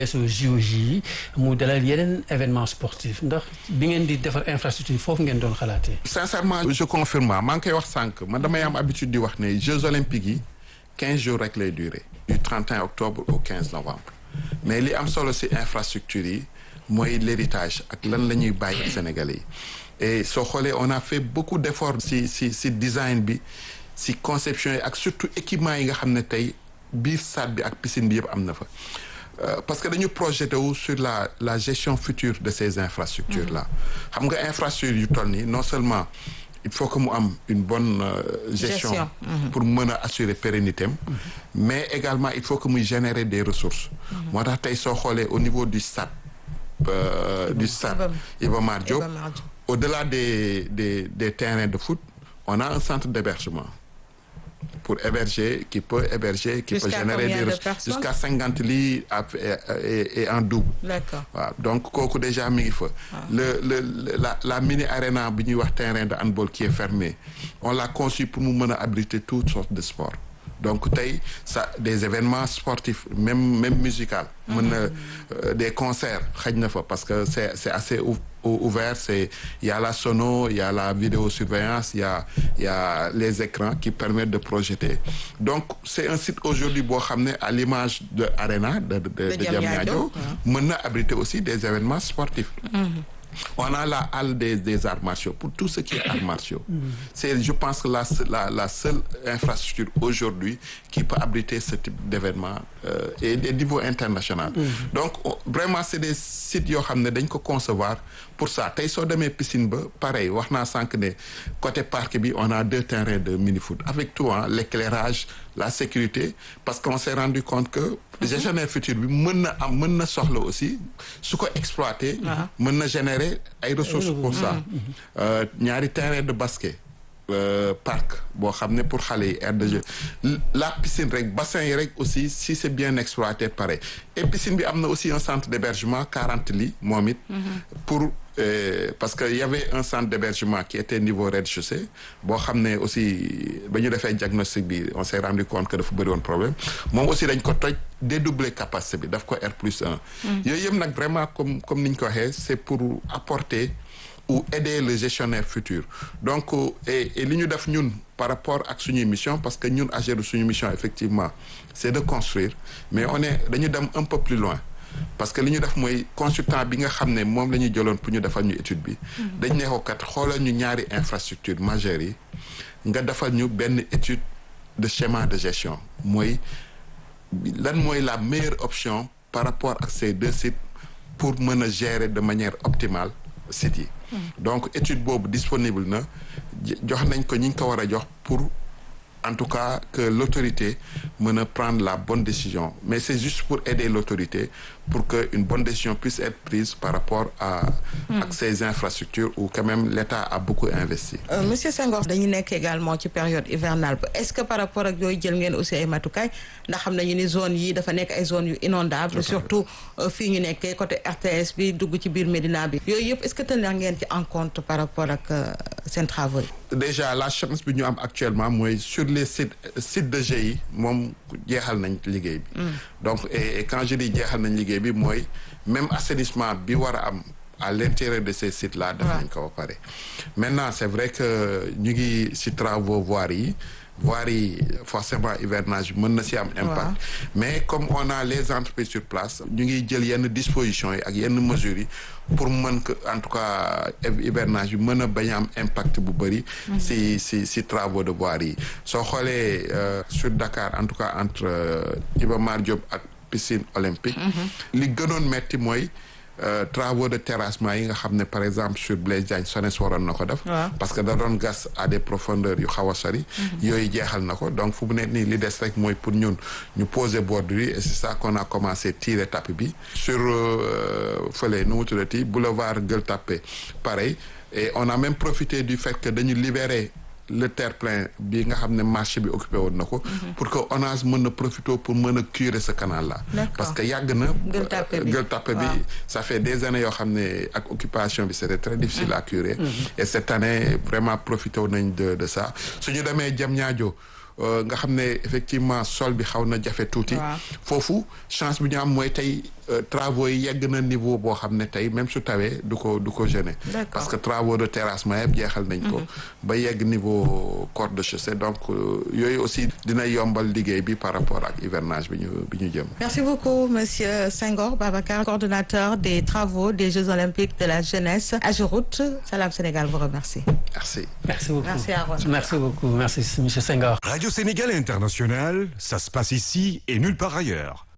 su JOJ yi mu dalal yeneen événement sportif ndax bi ngeen di defar infrastructure foofu ngeen doon xalaatee. sincèrement je confirme maa ngi koy wax sànq man damay am habitude di wax ne Jeux olympiques yi quinze jours rek lay durer. du 31 octobre au 15 novembre mais li am solo ci infrastructure yi mooy l'héritage ak lan la ñuy bàyyi Sénégalais yi et soo xoolee on a fait beaucoup d'efforts ci ci ci design bi ci conception yi ak surtout équipement yi nga xam ne tey biir stade bi ak piscine bi yëpp am na fa. parce que dañu projeté wu sur la la gestion future de ces infrastructures là xam nga infrastructure yu toll nii non seulement il faut que mu am une bonne euh, gestion, gestion. pour mën a assurer pérennité am mais également il faut que muy générer des ressources moo tax tey soo xoolee au niveau du stade euh, du stade Iba Mar Diop au-delà des des des terrains de foot on a un centre d'hébergement pour héberger qui peut héberger qui peut générer des ressources jusqu'à cinquante lits et en double d'accord waaw donc kooku déjà mi ngi fa le le la la mini arena bi ñuy wax terrain de handball qui est fermé on l'a conçu pour mu mën a abriter toutes sortes de sports donc tey ça des événements sportifs même même musical mën na des concerts xaj na fa parce que c'est c'est assez ouvert c'est il y a la sono il y a la vidéosurveillance il y a il y a les écrans qui permettent de projeter donc c'est un site aujourd'hui boo xam ne à l'image de Arena de de de Diamniadio mën na abriter aussi des événements sportifs on a la halle des des arts martiaux pour tout ce qui est arts martiaux c'est je pense que la la la seule infrastructure aujourd'hui qui peut abriter ce type d'événement euh, et des niveaux international donc vraiment c'est des sites yoo xam ne dañ ko concevoir pour ça tey soo demee piscine ba pareil wax naa sànq ne côté parc bi on a deux terrains de mini-foot avec tout hein l'éclairage la sécurité parce qu'on s'est rendu compte que gestionnaire futur bi mën na am mën na soxla aussi su ko exploiter mën na générer ay ressources pour ça ñaari terrain de basket Euh, parc boo xam ne pour xale yi aire de jeu la piscine rek bassin yi rek aussi si c'est bien exploité pareil et piscine bi am na aussi un centre d'hébergement quarante lits moom it pour euh, parce que y avait un centre d'hébergement qui était niveau rez-de-chaussée boo xam ne aussi ba ñu defee diagnostic bi on s'est rendu compte que dafa bëri woon problème moom aussi dañ ko toj dédoubler capacité bi daf ko R plus un yooyu yëpp nag vraiment comme comme ni ñu ko waxee c'est pour apporter ou aider le gestionnaire futur donc et et li ñu def ñun par rapport ak suñuy mission parce que ñun AGEROUTE suñu mission effectivement c'est de construire mais on est dañu dem un peu plus loin parce que li ñu def mooy consultant bi nga xam ne moom la ñuy jëloon pour ñu defal ñu étude bi dañ ne ko kat xoolal ñu ñaari infrastructure majeures yi nga defal ñu benn étude de schéma de gestion mooy lan mooy la meilleure option par rapport ak ces deux sites pour mën a gérer de manière optimale sites yi donc étude boobu disponible na jox nañ ko ñi ngi ko war a jox pour en tout cas que l'autorité mën a prendre la bonne décision mais c'est juste pour aider l'autorité pour que une bonne décision puisse être prise par rapport à ak ces infrastructures où quand même l'État a beaucoup investi euh, monsieur Senghor dañu nekk également ci période hivernale ba est-ce que par rapport ak yooyu jël ngeen aussi ay matukaay ndax xam nañu ni zone yi dafa nekk ay zones yu inondables surtout fii ñu nekkee côté RTS bi dugg ci biir Médina bi yooyu yëpp est-ce que tenir ngeen ci en compte par rapport ak seen travaux yi déjà la chance bi ñu am actuellement mooy sur les sites sites de GIE moom jeexal nañ liggéey bi donc et, et quand je dis jeexal nañ liggéey bi mooy même assainissement bi war a am à l'intérieur de ces sites là def nañ ko ba pare maintenant c'est vrai que ñu ngi ci travaux voiries yi voirie yi forcément hivernage mën na ci am impact mais comme on a les entreprises sur place ñu ngi jël yenn dispositions yi ak yenn mesures yi pour mën que en tout cas hivernage bi mën a bañ a am impact bu bëri ci ci ci travaux de voirie yi soo xoolee sur Dakar en tout cas entre Iba Mar Diop ak piscine olympique li gënoon metti mooy Euh, travaux de terrassement yi nga xam ne par exemple sur Blaise Diagne SONES waroon na ko def parce que da doon gas à des profondeurs yu xaw a sori yooyu jeexal na ko donc fu mu ne nii li des rek mooy pour ñun ñu poser bordure yi et c'est ça qu'on a commencé tirer tapis bi sur fële nu mu tuddati boulevard Gueule Tapée pareil et on a même profité du fait que dañu libérer le terre-plein bi nga xam ne marché bi occupé woon na ko pour que ONAS mën na profiter pour mën a curer ce canal là parce que yàgg na Gueule Tapée bi ça fait des années yoo xam ne ak occupation bi c'était très difficile à curer et cette année vraiment profité nañ de de ça suñu demee Diamniadio nga xam ne effectivement sol bi xaw na jafe tuuti foofu chance bi ñu am mooy tey travaux yi yegg na niveau boo xam ne tey même su tawee du ko du ko gêner parce que travaux de terrassement yëpp jeexal nañ ko ba yegg niveau corde de chaussée donc yooyu aussi dina yombal liggéey bi par rapport ak hivernage bi ñu bi ñu jëm merci beaucoup monsieur Senghor Babacar coordonnateur des travaux des Jeux olympiques de la jeunesse AGEROUTE Salam Sénégal vous remercie merci merci beaucoup merci Aaron merci beaucoup merci monsieur Senghor Radio Sénégal International ça se passe ici et nulle part ailleurs